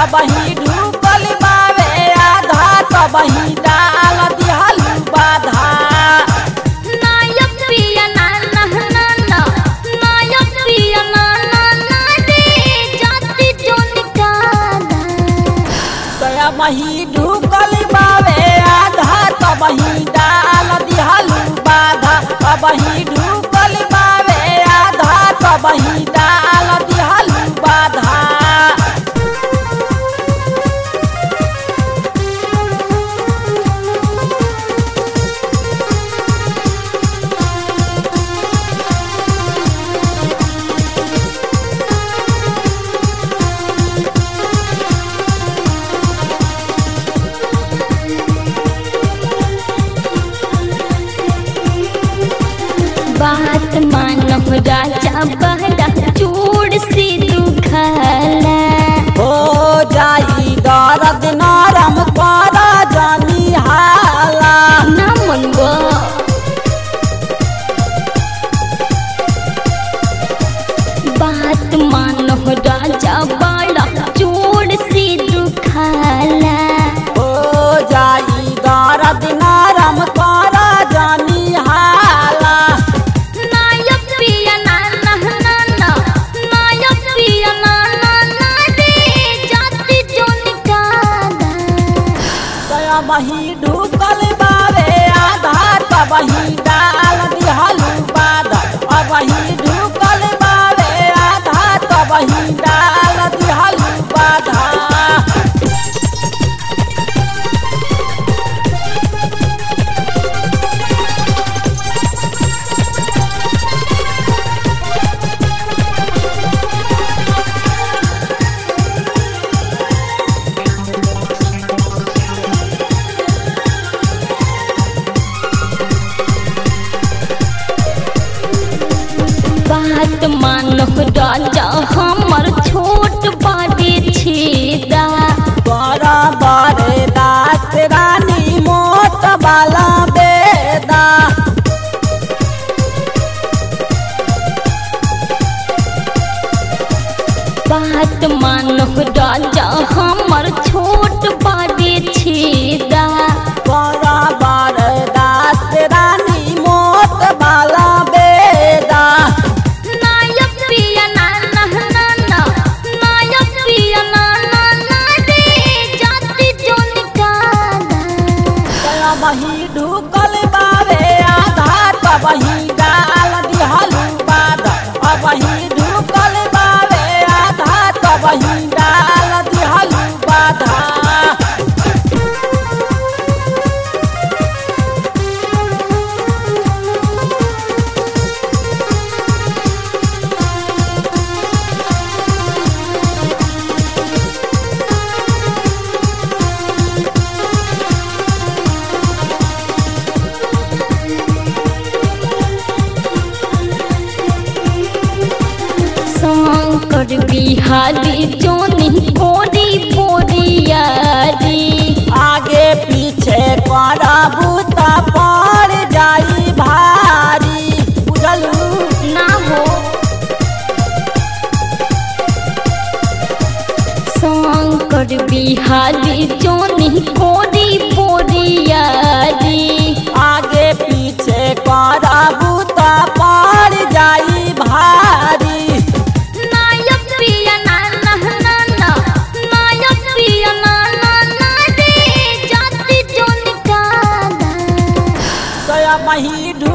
कबही ढूकल बावे आधा कबही डाल दिहलू बाधा नायक पिया ना ना ना ना नायक पिया ना ना ना रे जाति जो निकाला सया मही ढूकल बावे आधा कबही डाल दिहलू बाधा कबही ढूकल बावे आधा कबही डाल दिहलू बाधा बात मानो राजा बहरा चूड़ से दुखला हो जाई दर्द नरम कर जानी हाला ना मनबो बात मानो राजा बड़ा चूड़ से दुखला हो जाई दर्द नरम कर जानी हाला नायक पिया ना ना ना ना नायक पिया ना ना ना रे जाति जो निकाला सया मही ढूकल बावे आधार कबही डाल दिहलू बाधा अबही ढूकल बावे आधार कबही डाल दिहलू बाधा बात मानो राजा हमर छोट बाटे छेदा बड़ा बड़े दास रानी मोट बाला बेदा बात मानो राजा हमर छोट बाटे छेदा बड़ा बड़े दास रानी मोट बाला बेदा नायक पिया ना ना ना ना नायक पिया ना ना ना रे जाति जो निकाला कया मही ढूकल बावे आधार कबही डाल दिहलू बाधा अबही ढूकल बावे आधार कबही डाल दिहलू बाधा शंकर बिहारी जोनी बोरी बोरियारी आगे पीछे करबू त पड़ जाई भारी बुझलू ना हो शंकर बिहारी जोनी बोरी बोरियारी आगे पीछे करबू त पड़ जाई भारी नायक पिया ना ना ना ना नायक पिया ना ना ना रे जाति जो निकाला सया मही ढू